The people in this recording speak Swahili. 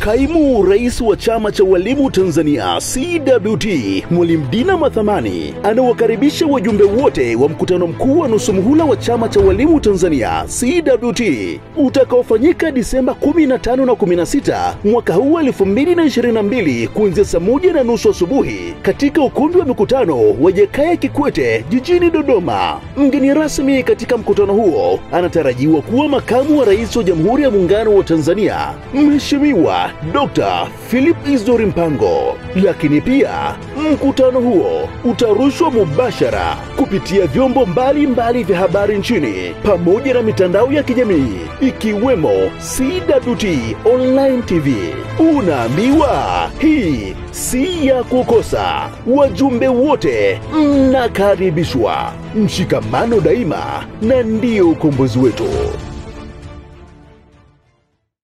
Kaimu Rais wa Chama cha Walimu Tanzania CWT, Mwalimu Dina Mathamani anawakaribisha wajumbe wote wa mkutano mkuu wa nusu muhula wa Chama cha Walimu Tanzania CWT utakaofanyika Disemba 15 na 16 mwaka huu 2022 kuanzia saa moja na nusu asubuhi katika ukumbi wa mikutano wa Jakaya Kikwete jijini Dodoma. Mgeni rasmi katika mkutano huo anatarajiwa kuwa makamu wa rais wa Jamhuri ya Muungano wa Tanzania Mheshimiwa Dr. Philip Isdori Mpango. Lakini pia mkutano huo utarushwa mubashara kupitia vyombo mbalimbali vya habari nchini pamoja na mitandao ya kijamii ikiwemo CWT Online TV. Unaambiwa hii si ya kukosa. Wajumbe wote mnakaribishwa. Mshikamano daima na ndiyo ukombozi wetu.